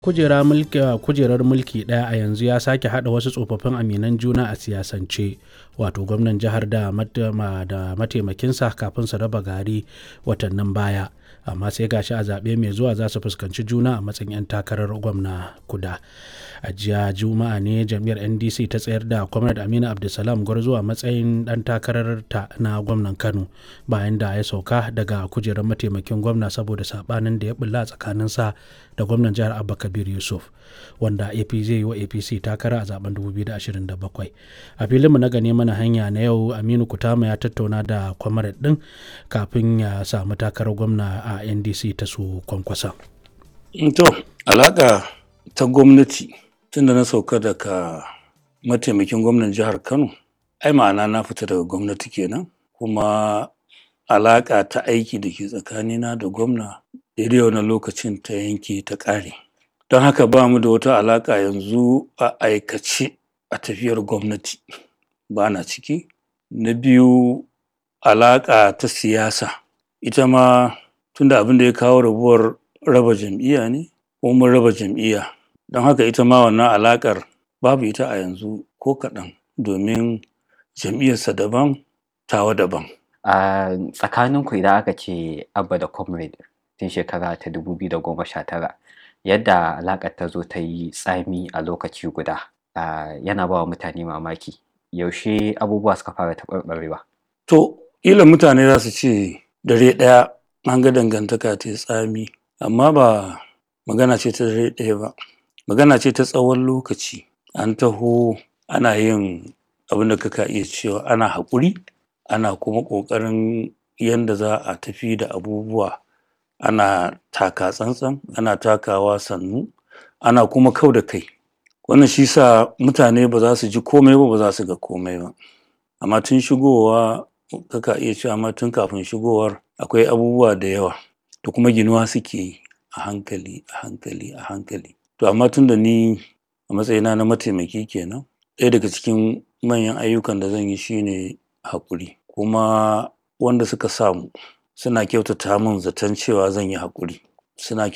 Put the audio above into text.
kujera mulki kujerar mulki ɗaya a yanzu ya sake haɗa wasu tsofaffin aminan juna a siyasance wato gwamnan jihar da mataimakinsa kafin su raba gari watannin baya amma sai gashi a zaɓe mai zuwa za su fuskanci juna a matsayin 'yan takarar gwamna kuda a jiya juma'a ne jam'iyyar ndc ta tsayar da kwamnat aminu abdulsalam gwarzo a matsayin ɗan takarar ta na gwamnan kano bayan da ya sauka daga kujerar mataimakin gwamna saboda saɓanin da ya bulla tsakaninsa da gwamnan jihar abba kabir yusuf wanda ap zai yi wa apc takara a zaben 2027 a filinmu na gane mana hanya na yau aminu kutama ya tattauna da kwamarat din kafin ya samu takarar gwamna a ndc ta su kwankwasa to alaka ta gwamnati tun da na sauka daga mataimakin gwamnan jihar kano ai ma'ana na fita daga gwamnati kenan kuma alaka ta aiki da ke tsakanina da gwamna daidai wani lokacin ta yanke ta ƙare don haka ba mu da wata alaƙa yanzu a aikace a tafiyar gwamnati ba na ciki na biyu alaƙa ta siyasa ita ma tunda abin da ya kawo rabuwar raba jam'iyya ne ko mun raba jam'iyya don haka ita ma wannan alaƙar babu ita a yanzu ko kaɗan domin jam'iyyarsa daban tawa daban a tsakaninku idan aka ce abba da comrade tun shekara ta 2019 yadda alaƙar ta zo ta yi tsami a lokaci guda yana ba wa mutane mamaki yaushe abubuwa suka fara taɓarɓarewa to ila mutane za su ce dare ɗaya an ga dangantaka ta tsami amma ba magana ce ta dare ɗaya ba magana ce ta tsawon lokaci an taho ana yin abin da kaka iya cewa ana haƙuri ana kuma ƙoƙarin yadda za a tafi da abubuwa ana taka tsantsan ana takawa sannu ana kuma kau da kai wannan shi sa mutane ba za su ji komai ba ba za su ga komai ba amma tun shigowa kaka iya cewa amma tun kafin shigowar akwai abubuwa da yawa da kuma ginuwa suke yi a hankali a hankali a hankali to amma tun da ni a matsayina na mataimaki kenan ɗaya daga cikin manyan ayyukan da zan yi shine haƙuri kuma wanda suka samu suna kyautata min zaton cewa zan yi haƙuri suna